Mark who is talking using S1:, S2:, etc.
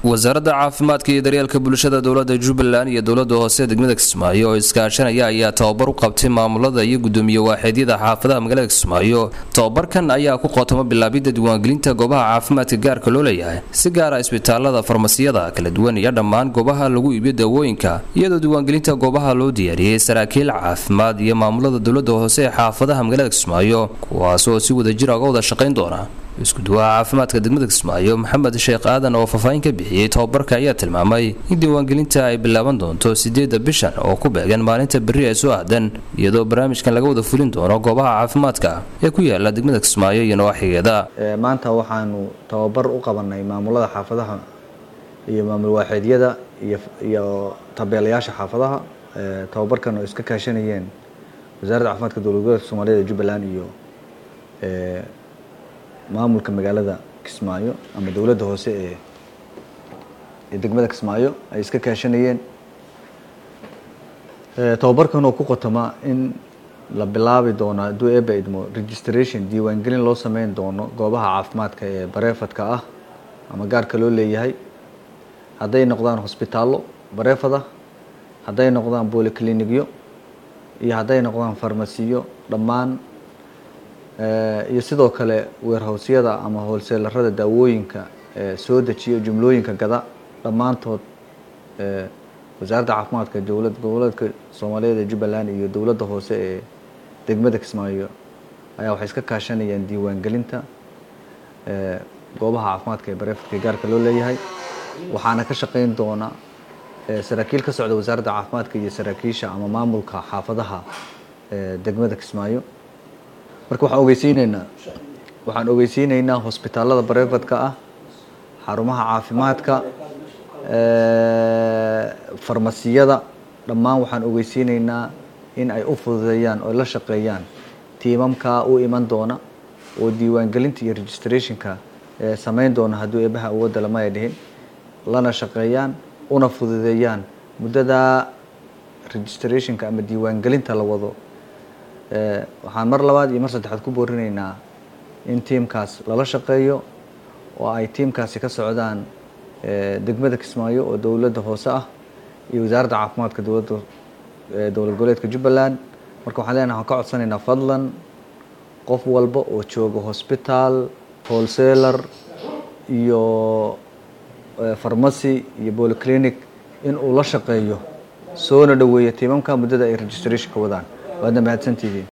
S1: wasaaradda caafimaadka iyo daryeelka bulshada dowlada jubbaland iyo dowlada hoose degmada kismaayo oo iskaashanaya ayaa tababar u qabtay maamulada iyo gudoomiye waaxeedyada xaafadaha magaalada kismaayo tababarkan ayaa ku qootamo bilaabidda diiwaangelinta goobaha caafimaadka gaarka loo leeyahay si gaara isbitaalada farmasiyada kala duwan iyo dhammaan goobaha lagu iibiyo daawooyinka iyadoo diiwaangelinta goobaha loo diyaariyey saraakiil caafimaad iyo maamulada dowlada hoose ee xaafadaha magaalada kismaayo kuwaas oo si wadajira uga wada shaqayn doona isku-duwaha caafimaadka degmada kismaayo maxamed sheekh aadan oo faahfaahin ka bixiyey tababarka ayaa tilmaamay in diiwaangelinta ay bilaaban doonto sideedda bishan oo ku beegan maalinta berri ee soo aadan iyadoo barnaamijkan laga wada fulin doono goobaha caafimaadka ee ku yaala degmada kismaayo iyo nawaaxigeeda
S2: maanta waxaanu tababar u qabanay maamulada xaafadaha iyo maamul waaxeedyada iyo tabeelayaasha xaafadaha tababarkan oo iska kaashanayeen wasaaradda caafimaadka dowlad goboleedka soomaaliyada ee jubbaland iyo maamulka magaalada kismaayo ama dowladda hoose ee ee degmada kismaayo ay iska kaashanayeen tababarkan oo ku qotoma in la bilaabi doono hadduu eeba idmo registration diiwaangelin loo sameyn doono goobaha caafimaadka ee bareefadka ah ama gaarka loo leeyahay hadday noqdaan hosbitaallo bareefada hadday noqdaan boliclinikyo iyo hadday noqdaan farmasiyo dhammaan iyo sidoo kale weerhowsyada ama hoolseelarada daawooyinka soo dejiyo jumlooyinka gada dhammaantood wasaaradda caafimaadka dowlad goboleedka soomaaliyeed ee jubbaland iyo dowladda hoose ee degmada kismaayo ayaa waxay iska kaashanayaan diiwaangelinta goobaha caafimaadka ee bareefadka gaarka loo leeyahay waxaana ka shaqeyn doona saraakiil ka socda wasaaradda caafimaadka iyo saraakiisha ama maamulka xaafadaha degmada kismaayo marka waxaan ogeysiineynaa waxaan ogeysiineynaa hosbitaalada barefadka ah xarumaha caafimaadka farmasiyada dhammaan waxaan ogeysiineynaa in ay u fududeeyaan oo la shaqeeyaan tiimamka u iman doona oo diiwaangelinta iyo registrationka sameyn doona hadduu eebaha awoodda lama ay dhihin lana shaqeeyaan una fududeeyaan muddada registrationka ama diiwaangelinta la wado waxaan mar labaad iyo mar saddexaad ku boorinaynaa in tiimkaas lala shaqeeyo oo ay tiimkaasi ka socdaan degmada kismaayo oo dowladda hoose ah iyo wasaaradda caafimaadka dowladda dowlad goboleedka jubbaland marka waxaan leenahay waxaan ka codsanaynaa fadlan qof walba oo jooga hosbitaal wholesaler iyo farmacy iyo bolyclinic in uu la shaqeeyo soona dhoweeyo tiimamka muddada ay registrationka wadaan waadna mahadsantihiin